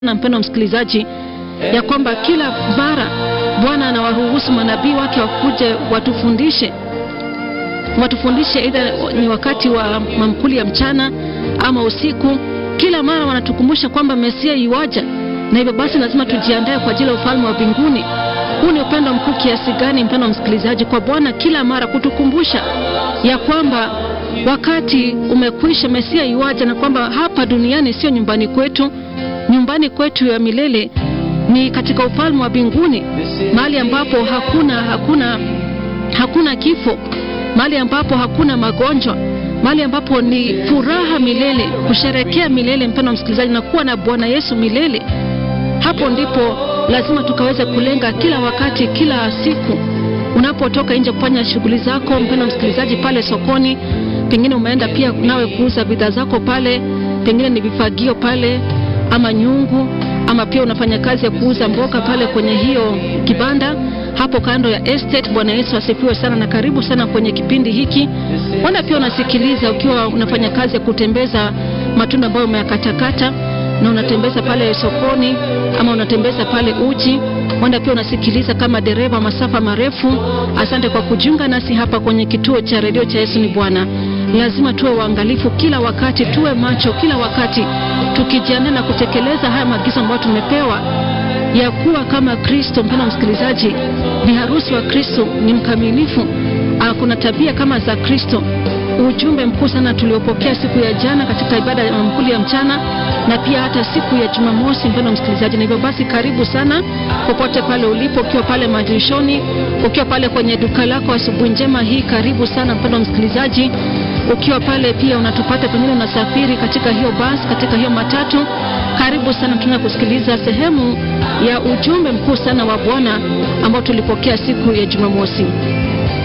na mpendo msikilizaji, ya kwamba kila mara Bwana anawaruhusu manabii wake wakuje watufundishe watufundishe, aidha ni wakati wa mamkuli ya mchana ama usiku. Kila mara wanatukumbusha kwamba Mesia iwaja, na hivyo basi lazima tujiandae kwa ajili ya ufalme wa mbinguni. Huu ni upendo mkuu kiasi gani, mpendo msikilizaji, kwa Bwana kila mara kutukumbusha ya kwamba wakati umekwisha, Mesia iwaja, na kwamba hapa duniani sio nyumbani kwetu. Nyumbani kwetu ya milele ni katika ufalme wa mbinguni, mahali ambapo hakuna hakuna hakuna kifo, mahali ambapo hakuna magonjwa, mahali ambapo ni furaha milele, kusherekea milele, mpendo msikilizaji, na kuwa na Bwana Yesu milele. Hapo ndipo lazima tukaweze kulenga kila wakati, kila siku unapotoka nje kufanya shughuli zako, mpendo msikilizaji, pale sokoni, pengine umeenda pia nawe kuuza bidhaa zako pale, pengine ni vifagio pale ama nyungu, ama pia unafanya kazi ya kuuza mboga pale kwenye hiyo kibanda hapo kando ya estate. Bwana Yesu asifiwe sana na karibu sana kwenye kipindi hiki. Wanda pia unasikiliza ukiwa unafanya kazi ya kutembeza matunda ambayo umeyakatakata na unatembeza pale sokoni ama unatembeza pale uji. Wanda pia unasikiliza kama dereva masafa marefu. Asante kwa kujiunga nasi hapa kwenye kituo cha redio cha Yesu ni Bwana. Lazima tuwe waangalifu kila wakati, tuwe macho kila wakati, tukijiandaa na kutekeleza haya maagizo ambayo tumepewa ya kuwa kama Kristo. Mpendwa msikilizaji, bi harusi wa Kristo ni mkamilifu, kuna tabia kama za Kristo. Ujumbe mkuu sana tuliopokea siku ya jana katika ibada ya mamkuli ya mchana na pia hata siku ya Jumamosi, mpendwa msikilizaji. Na hivyo basi, karibu sana popote pale ulipo, ukiwa pale madirishoni, ukiwa pale kwenye duka lako, asubuhi njema hii, karibu sana mpendwa msikilizaji ukiwa pale pia unatupata, pengine unasafiri katika hiyo basi, katika hiyo matatu, karibu sana. Tuna kusikiliza sehemu ya ujumbe mkuu sana wa Bwana ambao tulipokea siku ya Jumamosi.